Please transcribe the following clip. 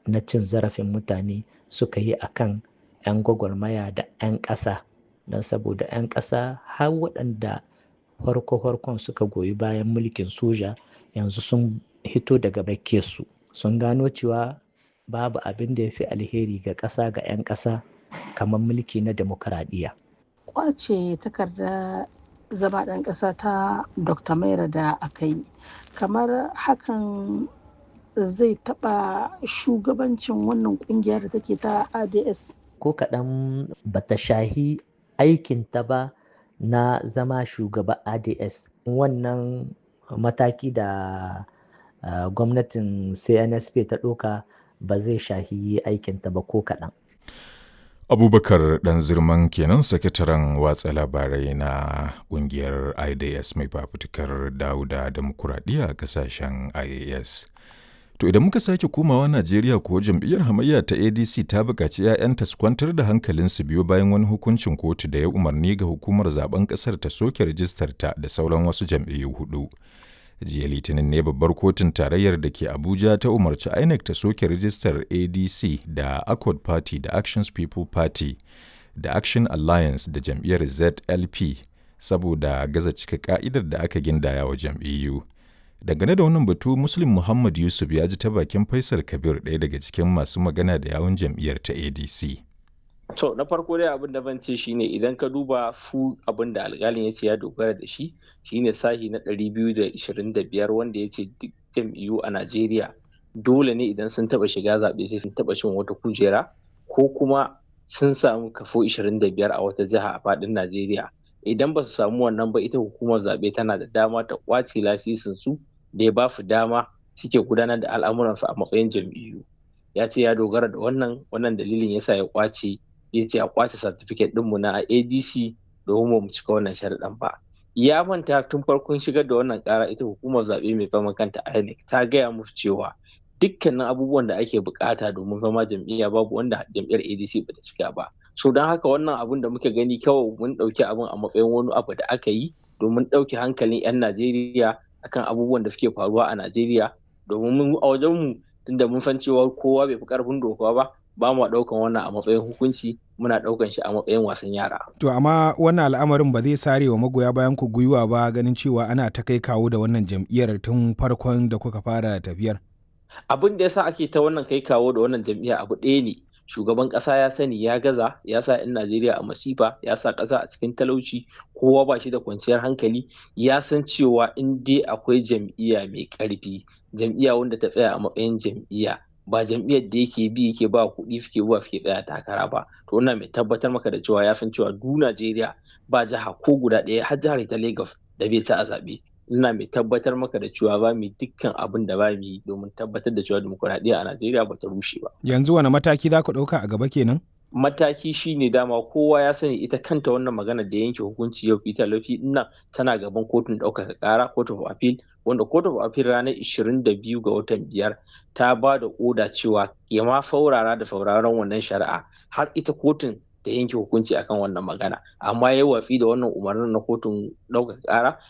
na cin zarafin mutane suka yi a kan 'yan gwagwarmaya da 'yan ƙasa don saboda 'yan ƙasa har waɗanda farko-farkon suka goyi bayan mulkin soja yanzu sun hito daga su sun gano cewa babu abin da ya fi alheri ga ƙasa ga 'yan ƙasa kamar mulki na demokaradiyya. Kwace takarda zama ɗan ƙasa ta Dr. Maira da aka yi, kamar hakan zai taɓa shugabancin wannan ƙungiya da take ta ADS. Ko kaɗan bata shahi aikinta ba na zama shugaba ADS. Wannan mataki da uh, gwamnatin CNSP ta ɗauka ba zai shahi aikinta ba ko kaɗan. abubakar dan zirman kenan sakataren watsa labarai na kungiyar idas mai fafutukar dauda demokuraɗiyya a kasashen ias to idan muka sake komawa najeriya ko jam'iyyar hamayya ta adc ta buƙaci 'ya'yanta su kwantar da hankalinsu biyo bayan wani hukuncin kotu da ya umarni ga hukumar zaben ƙasar ta soke rijistar ta da sauran wasu jam'iyyu hudu jiya litinin ne babbar kotun tarayyar da ke abuja ta umarci inec ta soke rijistar adc da accord party da actions people party da action alliance da jam'iyyar zlp saboda gaza cika ka'idar da aka gindaya wa jam'iyyu dangane da wannan batu muslim muhammad yusuf ya ji ta bakin faisal kabir ɗaya daga cikin masu magana da yawun jam'iyyar ta adc To na farko dai abin da ban ce shine idan ka duba fu abin da alƙalin ya ce ya dogara da shi shine sahi na 225 wanda ya ce duk jam'iyyu a Najeriya dole ne idan sun taba shiga zaɓe sai sun taba cin wata kujera ko kuma sun samu kafo 25 a wata jiha a faɗin Najeriya. Idan ba su samu wannan ba ita hukumar zaɓe tana da dama ta ƙwace lasisin su da ya ba su dama suke gudanar da al'amuransu a matsayin jam'iyyu. Ya ce ya dogara da wannan wannan dalilin yasa ya ƙwace ya ce a kwace certificate ɗinmu na adc domin mu cika wannan sharaɗin ba ya manta tun farkon shigar da wannan ƙara ita hukumar zaɓe mai fama kanta inec ta gaya musu cewa dukkanin abubuwan da ake bukata domin zama jam'iyya babu wanda jam'iyyar adc bata cika ba so don haka wannan abun da muka gani kawai mun ɗauki abin a matsayin wani abu da aka yi domin ɗauke hankalin 'yan najeriya akan abubuwan da suke faruwa a najeriya domin a wajenmu tunda mun san cewa kowa bai fi ƙarfin doka ba ba mu ɗaukan wannan a matsayin hukunci muna ɗaukan shi a matsayin wasan yara. To amma wannan al'amarin ba zai sare wa magoya bayan ku gwiwa ba ganin cewa ana ta kai kawo da wannan jam'iyyar tun farkon da kuka fara tafiyar. Abin da yasa ake ta wannan kai kawo da wannan jam'iyya abu ɗaya ne. Shugaban ƙasa ya sani ya gaza ya sa 'yan Najeriya a masifa ya sa ƙasa a cikin talauci kowa ba shi da kwanciyar hankali ya san cewa in dai akwai jam'iyya mai ƙarfi jam'iyya wanda ta tsaya a matsayin jam'iyya ba jam'iyyar da yake bi yake ba kuɗi suke zuwa suke tsaya takara ba to wannan mai tabbatar maka da cewa ya san cewa du Najeriya ba jiha ko guda ɗaya har jihar ta Lagos da bai ci a zaɓe ina mai tabbatar maka da cewa ba mu dukkan abin da ba mu yi domin tabbatar da cewa dimokuraɗiyya a Najeriya ba ta rushe ba. Yanzu wani mataki za ku ɗauka a gaba kenan? mataki shine dama kowa ya sani ita kanta wannan magana da yanke hukunci yau Peter Lafi nan tana gaban kotun ɗaukaka ƙara court of appeal wanda court of appeal ranar 22 ga watan biyar ta ba da oda cewa ya ma faurara da sauraron wannan shari'a har ita kotun ta yanke hukunci akan wannan magana amma ya watsi da wannan umarnin na kotun ɗaukaka ƙara